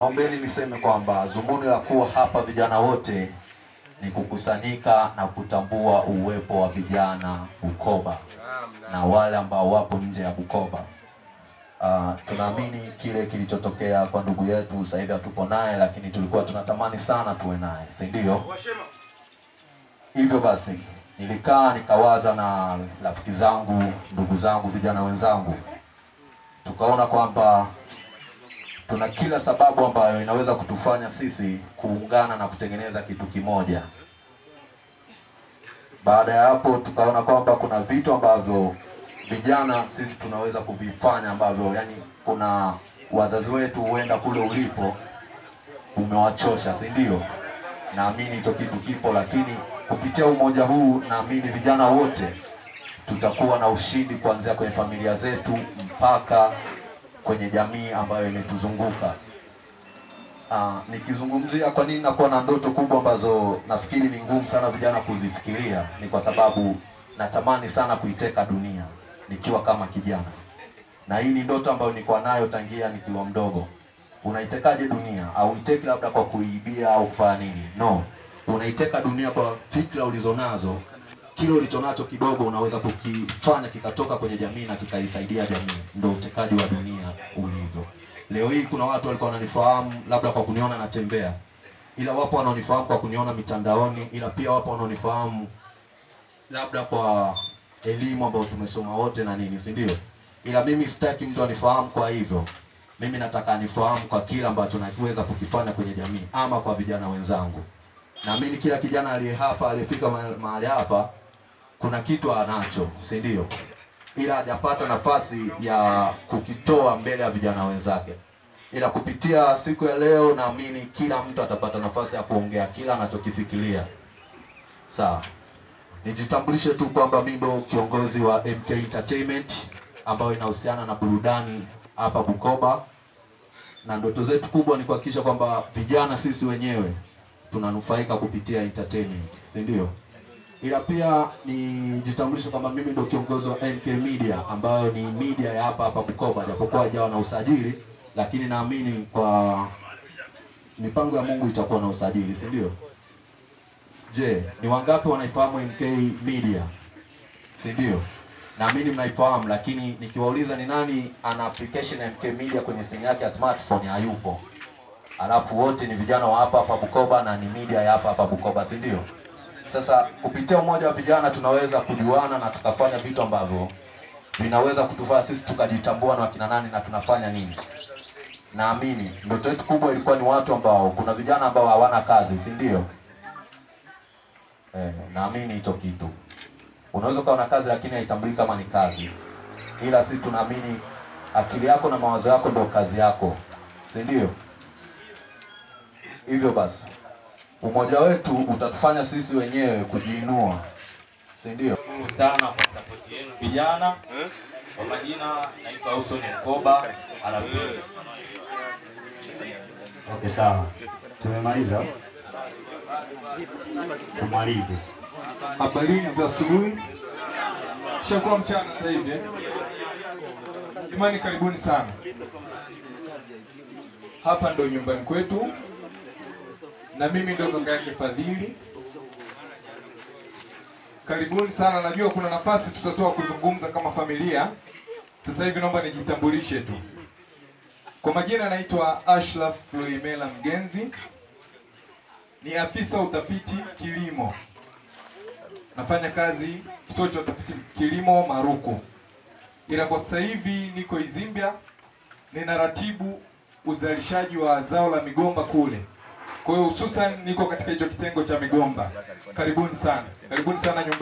Naombeni niseme kwamba dhumuni la kuwa hapa vijana wote ni kukusanyika na kutambua uwepo wa vijana Bukoba na wale ambao wapo nje ya Bukoba. Uh, tunaamini kile kilichotokea kwa ndugu yetu, sasa hivi hatupo naye, lakini tulikuwa tunatamani sana tuwe naye, si ndio? Hivyo basi nilikaa nikawaza na rafiki zangu, ndugu zangu, vijana wenzangu, tukaona kwamba tuna kila sababu ambayo inaweza kutufanya sisi kuungana na kutengeneza kitu kimoja. Baada ya hapo, tukaona kwamba kuna vitu ambavyo vijana sisi tunaweza kuvifanya ambavyo, yani, kuna wazazi wetu huenda kule ulipo umewachosha, si ndio? Naamini hicho kitu kipo, lakini kupitia umoja huu naamini vijana wote tutakuwa na ushindi kuanzia kwenye familia zetu mpaka kwenye jamii ambayo imetuzunguka. Uh, nikizungumzia kwa nini nakuwa na ndoto kubwa ambazo nafikiri ni ngumu sana vijana kuzifikiria, ni kwa sababu natamani sana kuiteka dunia nikiwa kama kijana, na hii ni ndoto ambayo nilikuwa nayo tangia nikiwa mdogo. Unaitekaje dunia? Au iteki labda kwa kuibia au kufanya nini? No, unaiteka dunia kwa fikra ulizonazo. Kile ulichonacho kidogo unaweza kukifanya kikatoka kwenye jamii na kikaisaidia jamii. Ndio utekaji wa dunia ulivyo. Leo hii kuna watu walikuwa wananifahamu labda kwa kuniona natembea, ila wapo wanaonifahamu kwa kuniona mitandaoni, ila pia wapo wanaonifahamu labda kwa elimu ambayo tumesoma wote na nini, si ndio? Ila mimi sitaki mtu anifahamu kwa hivyo. Mimi nataka anifahamu kwa kile ambacho naweza kukifanya kwenye jamii ama kwa vijana wenzangu. Naamini kila kijana aliye hapa aliyefika ma- mahali hapa kuna kitu anacho, si ndio? Ila hajapata nafasi ya kukitoa mbele ya vijana wenzake. Ila kupitia siku ya leo, naamini kila mtu atapata nafasi ya kuongea kila anachokifikiria. Sawa, nijitambulishe tu kwamba mimi ndo kiongozi wa MK Entertainment ambayo inahusiana na burudani hapa Bukoba, na ndoto zetu kubwa ni kuhakikisha kwamba vijana sisi wenyewe tunanufaika kupitia entertainment, si ndio? Ila pia nijitambulishe kwamba mimi ndo kiongozi wa MK Media ambayo ni media ya hapa hapa Bukoba, japokuwa haijawa na usajili, lakini naamini kwa mipango ya Mungu itakuwa na usajili, si ndio? Je, ni wangapi wanaifahamu MK Media? Si ndio? Naamini mnaifahamu, lakini nikiwauliza ni nani ana application ya MK Media kwenye simu yake ya smartphone, hayupo. Alafu wote ni vijana wa hapa hapa Bukoba na ni media ya hapa hapa Bukoba, si ndio? Sasa kupitia umoja wa vijana tunaweza kujuana na tukafanya vitu ambavyo vinaweza kutufanya sisi tukajitambua na wakina nani na tunafanya nini. Naamini ndoto yetu kubwa ilikuwa ni watu ambao, kuna vijana ambao hawana kazi, si ndio? Eh, naamini hicho kitu. Unaweza ukawa na kazi lakini haitambuliki kama ni kazi, ila sisi tunaamini akili yako na mawazo yako ndio kazi yako, si ndio? Hivyo basi umoja wetu utatufanya sisi wenyewe kujiinua, si ndio? Shukuru sana kwa support yenu vijana. Kwa majina naitwa Austin Mkoba RP. Okay, sawa, tumemaliza, tumalize. Habari za asubuhi, shakuwa mchana sasa hivi. eh? Imani, karibuni sana. Hapa ndo nyumbani kwetu, na mimi ndo kaka yake Fadhili. Karibuni sana. Najua kuna nafasi tutatoa kuzungumza kama familia. Sasa hivi naomba nijitambulishe tu. Kwa majina naitwa Ashraf Loimela Mgenzi, ni afisa utafiti kilimo nafanya kazi kituo cha utafiti kilimo Maruku, ila kwa sasa hivi niko Izimbia, ninaratibu uzalishaji wa zao la migomba kule. Kwa hiyo hususan niko katika hicho kitengo cha migomba. Karibuni sana, karibuni sana nyumbani.